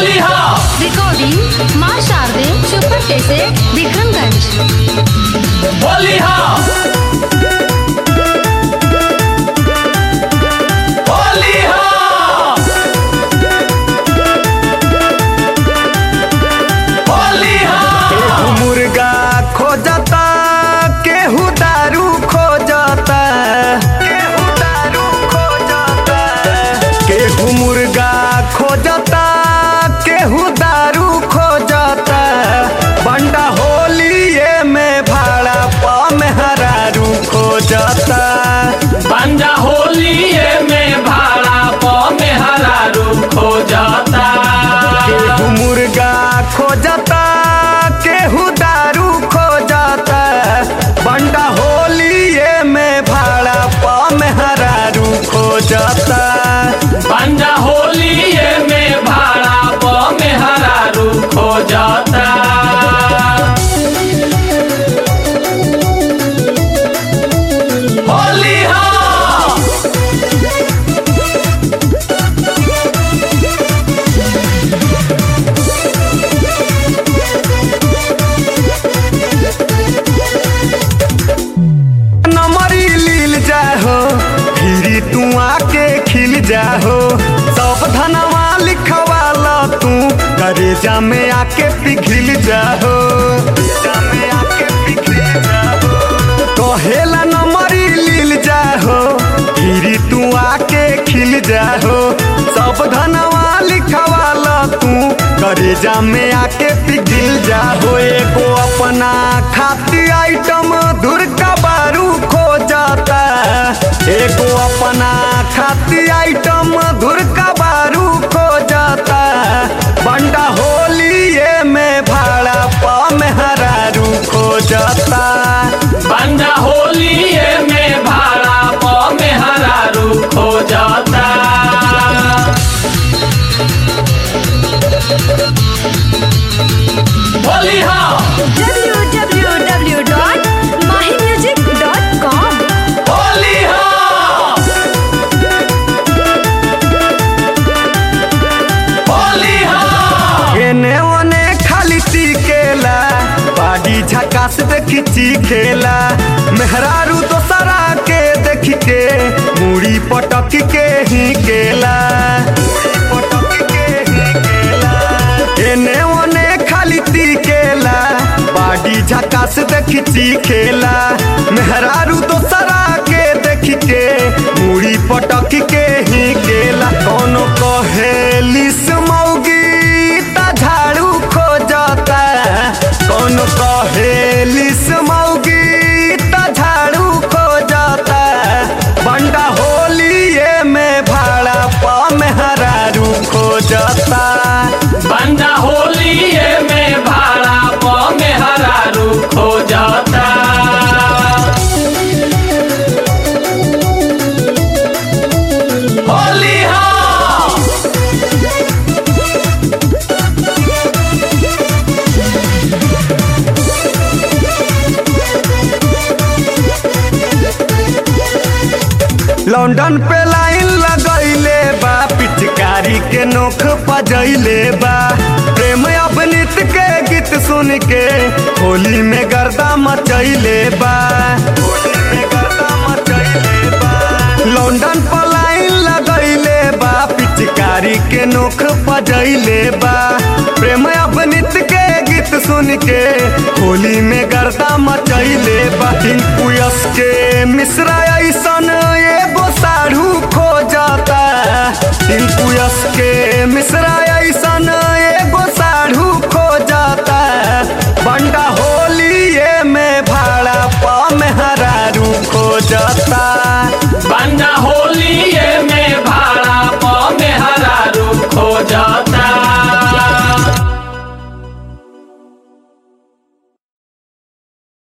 होली हा रिकॉर्डिंग माँ शारदे सुपर कैसे विक्रमगंज होली हा होली हा होली हा केहू मुर्गा खोजता केहू दारू खोजता केहू दारू खोजता केहू मुर्गा खोजता केहू दारू खोजता बंडा होलिए में भाड़ा पा में हरारू खोजता बंजा होलिए में भाड़ा प में हरारू खो जाता केहू मुर्गा खोजता केहू दारू खोजता बंडा होलिए में भाड़ा पा में हरारू खोजता बंजा होलिए में भाड़ा प में हरारू खो जाता होली हा नमरी लील जाहो फिरी तू आके खिल जाहो सब धनवा लिखवाला तू करेजा में आके पिघिल जाहो करेजा में आके पिघिल जाहो कहेला नमरी लील जाहो फिरी तू आके खिल जाहो सब धनवा लिखवाला तू करेजा में आके पिघिल जाहो एगो अपना खाती आइटम दूर का बारू खो जाता एगो अपना खाती आइटम दूर का बारू खो जाता बंडा होलिए में भाड़ा पा में हरारू खो जाता बंजा होलिए में भाड़ा प में हरारू खो जाता होली हा www.mahimusic.com होली हा होली हा एने ओने खाली टीकेला बाडी झकास देखी चीखेला मेहरारू दोसरा के देख के मुड़ी पटक के ही केला एने ओने खाली टीकेला बाडी झकास देखी चीखेला मेहरारू दोसरा के देख के मुड़ी पटक के ही केला कोनो कहेली मौगी ता झाड़ू खो जाता कोनो कहेली मौगी ता झाड़ू खो जाता बंडा होलिए में भाड़ा पा में हरारू खो जाता बंजा होलिए में भाड़ा प में हरारू खो जाता होली हा लंदन पे लाइन लगैले बा पिचकारी के नोख पजैले बा प्रेम अभिनीत के गीत सुन के होली में गर्दा मचैले बा होली में गर्दा मचैले बा लंदन पर लाइन लगैले बा पिचकारी के नोख पजैले बा प्रेम अभिनीत के गीत सुन के होली में गर्दा मचैले बा टिंकू यश के मिश्रा ऐसन एगो साढ़ू खो जाता टिंकू यश के मिश्रा ऐसन एगो साढ़ू खो जाता बंडा होलिए में भाड़ा पा में हरारू खो जाता बंजा होलिए